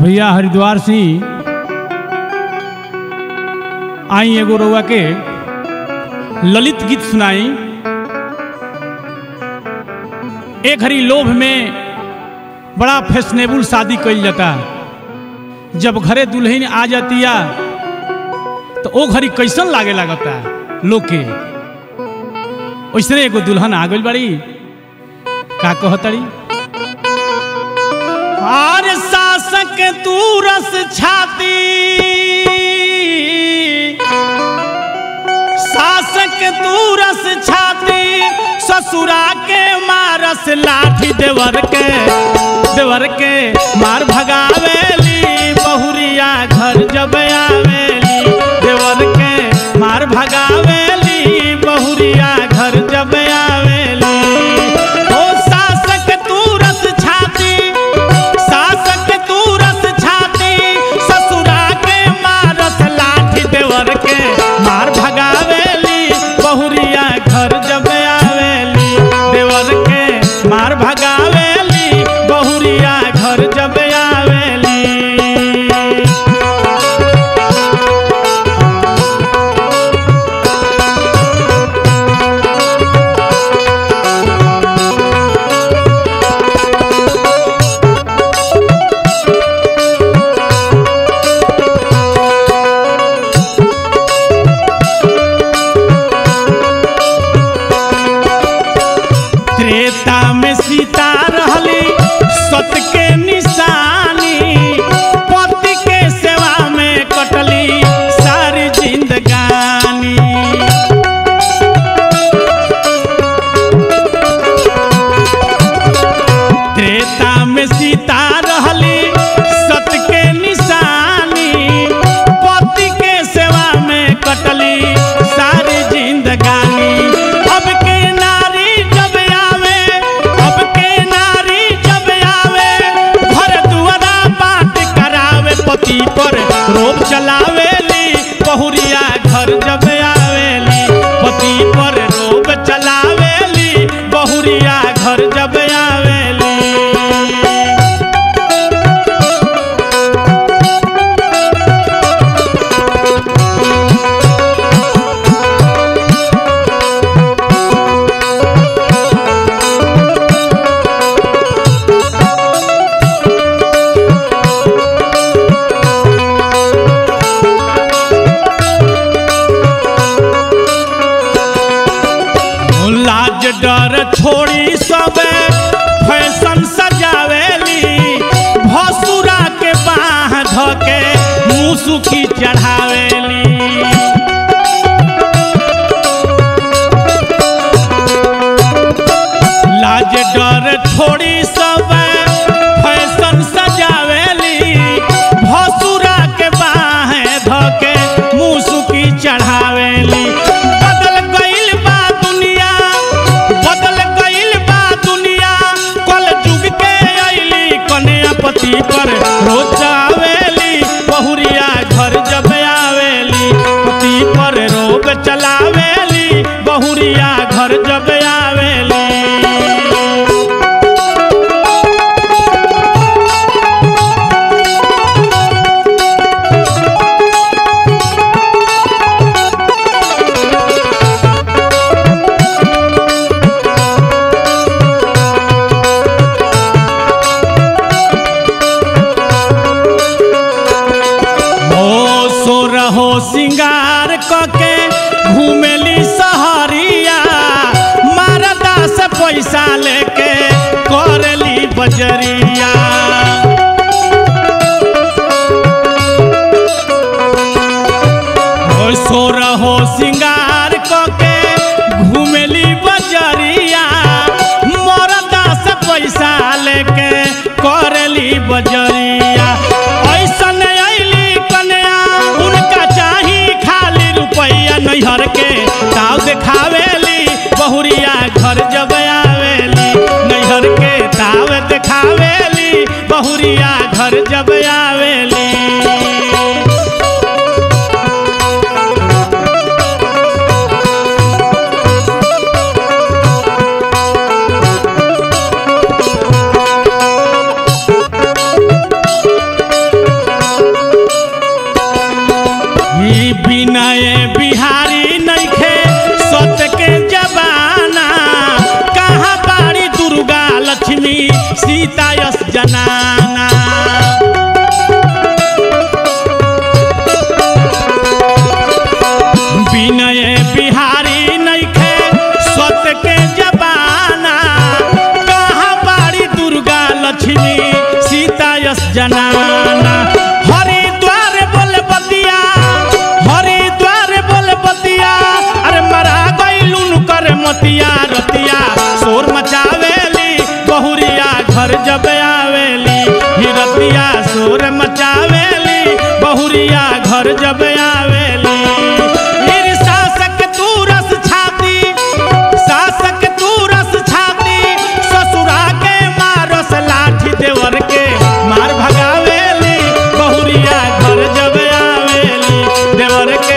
भैया हरिद्वार से आई एगो रउआ के ललित गीत सुनाई एक हरी लोभ में बड़ा फैशनेबल शादी कइल जाता जब घरे दुल्हन आ जातिया तो ओ घड़ी कैसन लागे लागता लोग के वैसने एगो दुल्हन आ गइल बड़ी का कहतड़ी आर शासक तू रस छाती शासक तू रस छाती ससुरा के मारस लाठी देवर के देवर के मार भगावेली बहुरिया घर जब आवेली देवर के मार भगावेली बहुरिया घर जब आवेली ओ शासक तू रस छाती शासक तू रस छाती ससुरा के मारस लाठी देवर के मार भगावेली बहुरिया घर जब आवेली देवर के मार भगावेली बहुरिया घर जब आवेली त्रेता में सीता रहली सत के निशानी पति के सेवा में कटली सारी जिंदगानी त्रेता में सीता रहली सत के निशानी पति के सेवा में कटली सारी जिंदगानी अब के नारी जब आवे अब के नारी जब आवे घर दुआरा बात करावे पति पर रोब चलावेली बहुरिया घर जब आवेली पति पर रोब चलावेली बहुरिया घर जब आवेली लाज डर छोड़ी सब फैशन सजावेली भसुरा के बाह धके मुसुकी चढ़ावेली लाज डर छोड़ी सब फैशन सजावेली भसुरा के बाह धके मुसुकी चढ़ावेली बदल गइल बा दुनिया बदल गइल बा दुनिया कल जुग के अइली कन्या पति पर रोज आवेली बहुरिया घर जब आवेली पति पर रोग चलावेली बहुरिया घर जब आवेली हो सो रहो सिंगार कके घूमेली सहरिया मारदा से पैसा लेके करली बजरिया हो सो रहो सिंगार कके घूमेली बजरिया मरदा से पैसा लेके करली बजरिया ऐसन अइली कन्या उनका चाही खाली रुपया नैहर के ताव देखावेली बहुरिया घर जब आवेली नैहर के ताव देखावेली बहुरिया घर जब आवेली विनय बिहारी नइखे सत्य के जबाना कहाँ बाड़ी दुर्गा लक्ष्मी सीता यस जनाना विनय बिहारी नइखे सत्य के जबाना कहाँ बाड़ी दुर्गा लक्ष्मी सीता यस जनाना हरिद्वार बोल बतिया हरिद्वार बोल बतिया अरे मरा गईलुन कर मतिया रतिया शोर मचावेली बहुरिया घर जब आवेली हिरतिया शोर मचावेली बहुरिया घर जब आवेली फिर शासक तू रस छाती शासक तू रस छाती ससुरा के मारस लाठी देवर के मार भगावेली बहुरिया घर जब आवेली देवर के